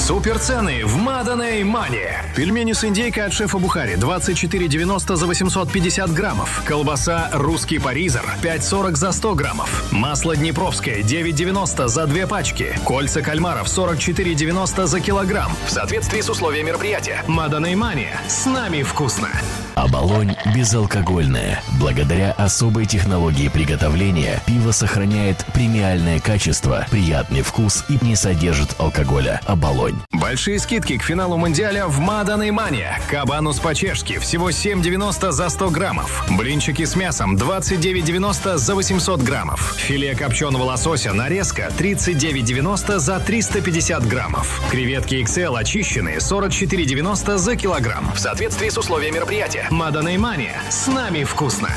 Суперцены в Маданей Мане. Пельмени с индейкой от шефа Бухари 24,90 за 850 граммов. Колбаса «Русский паризер» 5,40 за 100 граммов. Масло «Днепровское» 9,90 за две пачки. Кольца кальмаров 44,90 за килограмм. В соответствии с условиями мероприятия. Маданей Мане. С нами вкусно. Оболонь безалкогольное. Благодаря особой технологии приготовления пиво сохраняет премиальное качество, приятный вкус и не содержит алкоголя. Оболонь. Большие скидки к финалу Мундиаля в Маданей Мане. Кабанус по-чешски всего 7,90 за 100 граммов. Блинчики с мясом 29,90 за 800 граммов. Филе копченого лосося нарезка 39,90 за 350 граммов. Креветки XL очищенные 44,90 за килограмм. В соответствии с условиями мероприятия. Маданей Мане. С нами вкусно.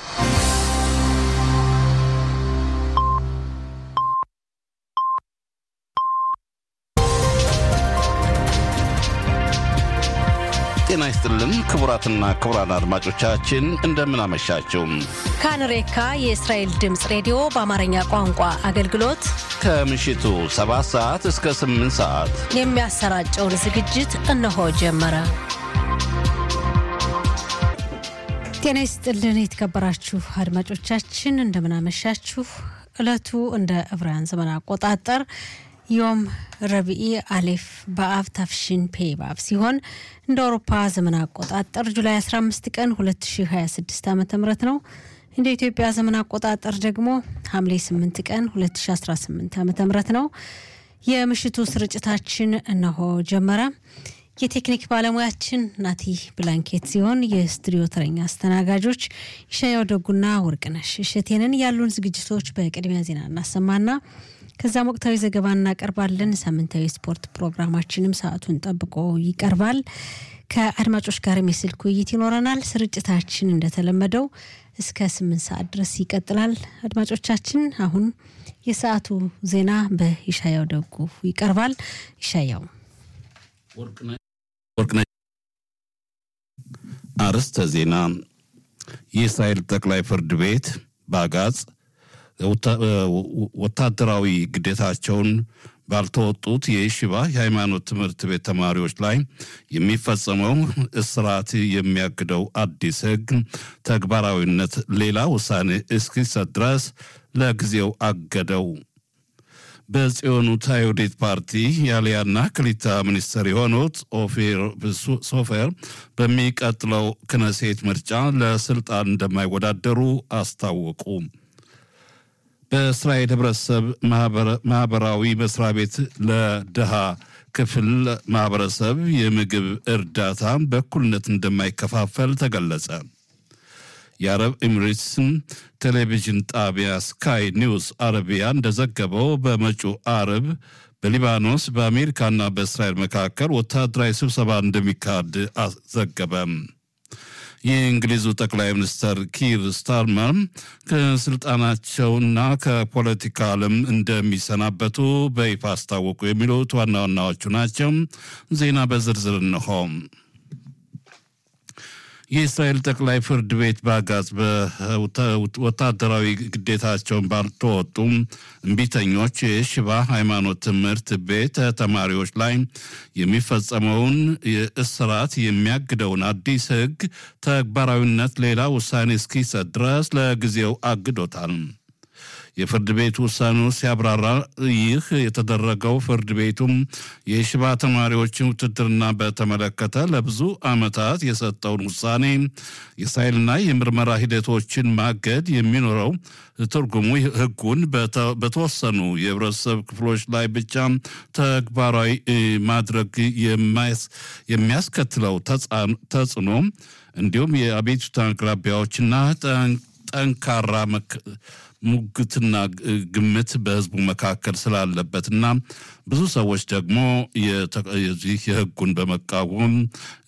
ጤና ይስጥልን ክቡራትና ክቡራን አድማጮቻችን እንደምን አመሻችሁ። ካንሬካ የእስራኤል ድምፅ ሬዲዮ በአማርኛ ቋንቋ አገልግሎት ከምሽቱ 7 ሰዓት እስከ 8 ሰዓት የሚያሰራጨውን ዝግጅት እነሆ ጀመረ። ጤና ይስጥልን የተከበራችሁ አድማጮቻችን እንደምናመሻችሁ። ዕለቱ እንደ ዕብራውያን ዘመን አቆጣጠር ዮም ረቢኢ አሌፍ በአብ ታፍሽን ፔ ባብ ሲሆን እንደ አውሮፓ ዘመን አቆጣጠር ጁላይ 15 ቀን 2026 ዓ ም ነው። እንደ ኢትዮጵያ ዘመን አቆጣጠር ደግሞ ሐምሌ 8 ቀን 2018 ዓ ም ነው። የምሽቱ ስርጭታችን እነሆ ጀመረ። የቴክኒክ ባለሙያችን ናቲ ብላንኬት ሲሆን የስቱዲዮ ተረኛ አስተናጋጆች ይሻያው ደጉና ወርቅነሽ እሸቴንን ያሉን ዝግጅቶች በቅድሚያ ዜና እናሰማና ከዛም ወቅታዊ ዘገባ እናቀርባለን። ሳምንታዊ ስፖርት ፕሮግራማችንም ሰዓቱን ጠብቆ ይቀርባል። ከአድማጮች ጋርም የስልክ ውይይት ይኖረናል። ስርጭታችን እንደተለመደው እስከ ስምንት ሰዓት ድረስ ይቀጥላል። አድማጮቻችን አሁን የሰዓቱ ዜና በይሻያው ደጉ ይቀርባል። ይሻያው ወርቅነሽ አርዕስተ ዜና የእስራኤል ጠቅላይ ፍርድ ቤት በአጋጽ ወታደራዊ ግዴታቸውን ባልተወጡት የይሽባ የሃይማኖት ትምህርት ቤት ተማሪዎች ላይ የሚፈጸመው እስራት የሚያግደው አዲስ ሕግ ተግባራዊነት ሌላ ውሳኔ እስኪሰጥ ድረስ ለጊዜው አገደው። በጽዮኑ ታዮዴት ፓርቲ የአልያና ክሊታ ሚኒስትር የሆኑት ኦፊር ሶፌር በሚቀጥለው ክነሴት ምርጫ ለስልጣን እንደማይወዳደሩ አስታወቁ። በእስራኤል ህብረተሰብ ማህበራዊ መስሪያ ቤት ለድሃ ክፍል ማህበረሰብ የምግብ እርዳታ በእኩልነት እንደማይከፋፈል ተገለጸ። የአረብ ኤሚሬትስን ቴሌቪዥን ጣቢያ ስካይ ኒውስ አረቢያ እንደዘገበው በመጪው አርብ በሊባኖስ በአሜሪካና በእስራኤል መካከል ወታደራዊ ስብሰባ እንደሚካሄድ ዘገበም። የእንግሊዙ ጠቅላይ ሚኒስትር ኪር ስታርመር ከስልጣናቸውና ከፖለቲካ ዓለም እንደሚሰናበቱ በይፋ አስታወቁ። የሚሉት ዋና ዋናዎቹ ናቸው። ዜና በዝርዝር እንሆ። የእስራኤል ጠቅላይ ፍርድ ቤት በአጋጽ በወታደራዊ ግዴታቸውን ባልተወጡም እምቢተኞች የሽባ ሃይማኖት ትምህርት ቤት ተማሪዎች ላይ የሚፈጸመውን እስራት የሚያግደውን አዲስ ሕግ ተግባራዊነት ሌላ ውሳኔ እስኪሰጥ ድረስ ለጊዜው አግዶታል። የፍርድ ቤት ውሳኔው ሲያብራራ ይህ የተደረገው ፍርድ ቤቱም የሽባ ተማሪዎችን ውትድርና በተመለከተ ለብዙ ዓመታት የሰጠውን ውሳኔ የሳይልና የምርመራ ሂደቶችን ማገድ የሚኖረው ትርጉሙ ሕጉን በተወሰኑ የህብረተሰብ ክፍሎች ላይ ብቻ ተግባራዊ ማድረግ የሚያስከትለው ተጽዕኖ እንዲሁም የአቤቱታ አቅራቢያዎችና ጠንካራ ሙግትና ግምት በህዝቡ መካከል ስላለበትና ብዙ ሰዎች ደግሞ የዚህ የህጉን በመቃወም